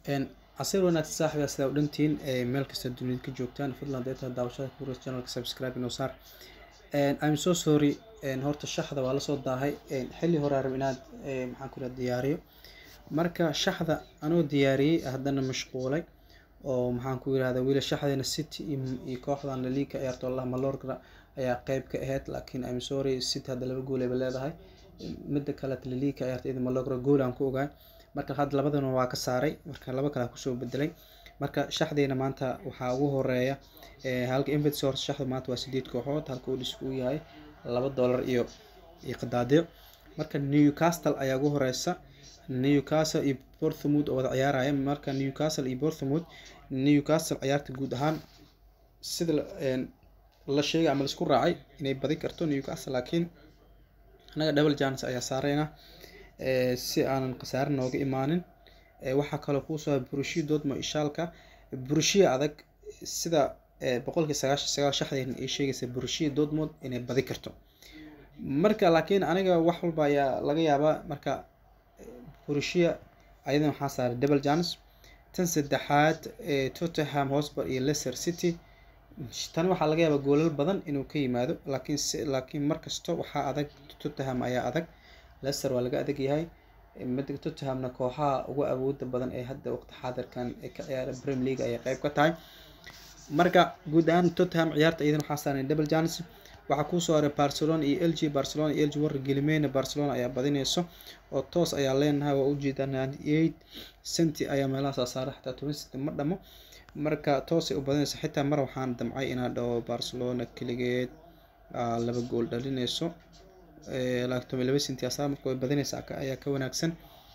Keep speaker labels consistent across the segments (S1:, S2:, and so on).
S1: casir wanaagsan saaxiib sidaa u dhantiin meel kasta dunida ka joogtaan fadlan deeta daawashada kuras channelka subscribe inoo saar I'm so sorry horta shaxda waa lasoo daahay xilli hore rab inaad maxaan ku diyaariyo marka shaxda anoo diyaariyey haddana mashquulay oo maxaan ku yirahdaa wiila shaxdeena city iyo kooxdan laliga ciyaarto allah malorgra ayaa qeyb ka ahayd laakiin I'm sorry city hadda laba gool ayba leedahay midda kale laliga ciyaarto iyada malorgra gool aan ku ogaay marka hadda labadana waa ka saaray marka laba kale kusoo bedelay marka shaxdeena maanta waxaa ugu horeeya halka inverts horta shaxda maanta waa sideed kooxood halka uu dhisku yahay laba dollar iyo iyo qadaadiyo marka newcastle ayaa ugu horeysa newcastle iyo porthmouth oo wada ciyaaraya marka newcastle iyo porthmouth newcastle ciyaarta guud ahaan sida la sheegay ama laisku raacay inay badi karto newcastle laakiin anaga double chance ayaa saareyna si aanan khasaare nooga imaanin waxaa kaloo kuusoo burushiya doodmo ishaalka burushiya adag sida boqolkii sagaashan sagaal shaxdeena ay sheegaysa burushiya doodmood inay badi karto marka laakiin aniga wax walba ayaa laga yaabaa marka burushiya ayadan waxaa saaray double chance tan saddexaad tottenham hosper iyo leicester city tani waxaa laga yaabaa goolal badan inuu ka yimaado laakiin laakiin markasta waxaa adag tottenham ayaa adag leicester waa laga adag yahay midda tottenhamna kooxaha ugu awooda badan ee hadda waqti xaadirkan ee ka ciyaara premier league ayay qeyb ka tahay marka guud ahaan tottenham ciyaarta iyadan waxaa saaran double chance waxaa kusoo haray barcelona iyo lg barcelona iyo lg warra gelimeyna barcelona ayaa badineyso oo toos ayaa leenahay waa ujeedaa ninety eight centi ayaa meelahaas saaray xataa toban centi ma dhamo marka toosay u badineyso xitaa mar waxaan damcay inaa dhaho barcelona keligeed laba gool dhalineyso laatoban laba centi asaa marka way badineysaa ayaa ka wanaagsan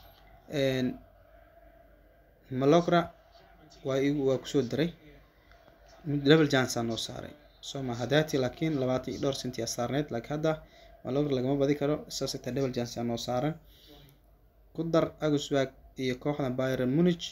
S1: malogra waa igu waa kusoo daray double chance aa noo saaray soma hadati laakiin labaatan iyo dhowr centi aa saarneyd laakiin hadda malogra lagama badi karo saas xitaa double chance aa noo saaran ku dar aguswag iyo kooxda byron munich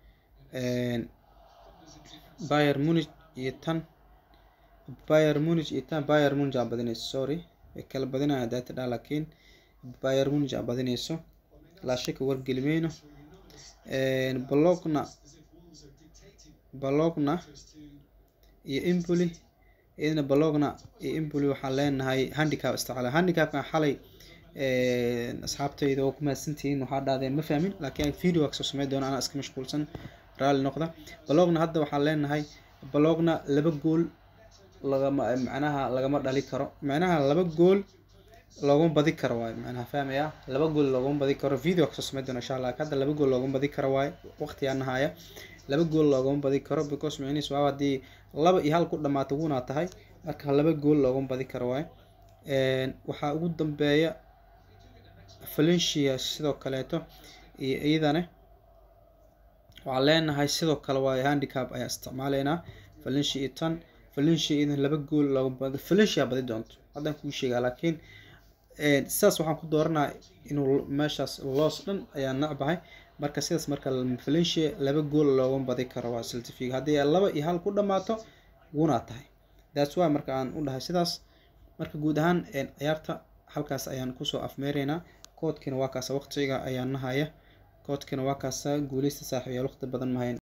S1: byron munich iyo tan byron munich iyo tan byron munich aa badineyso sorry way kala badinaya hadati dhaa laakiin byron munich aa badineyso laashaka wargelimeyno bologna bologna iyo impoli iyadana bologna iyo impoli waxaan leenahay handicap isticmaala handicapkan xalay asxaabtayda oo ku mahadsantihiin waxaa dhahdeen ma fahmin laakiin video waa kasoo sameyn doona anaa iska mashquulsan raalli noqda bologna hadda waxaan leenahay bologna laba gool lagama macnaha lagama dhali karo macnaha laba gool looguma badi karo waayo macnaha fahmaya laba gool looguma badi karo video kasoo sameyn doona insha allah hadda laba gool looguma badi karo waayo waqtigaa nahaya laba gool looguma badi karo because micnihiis waa haddii laba iyo hal ku dhamaato wunaa tahay marka laba gool looguma badi karo waayo waxaa ugu dambeeya valencia sidoo kaleeto iyo iyadane waxaan leenahay sidoo kale waayo handicap ayaa isticmaaleynaa valencia iyo tan valencia iyadan laba gool looguma badi valencia badi doonto haddaan kuu sheegaa laakiin sidaas waxaan ku dooranaa inuu meeshaas loos dhan ayaa nacbahay marka sidaas marka valencia laba gool looguma badi karo waa celtific haddii laba iyo hal ku dhamaato wunaa tahay that's why marka aan u dhahay sidaas marka guud ahaan ciyaarta halkaas ayaan kusoo afmeereynaa koodkiina waa kaasa waqtiga ayaa nahaya koodkiina waa kaasa guuleysta saaxiibayaal waqti badan mahayn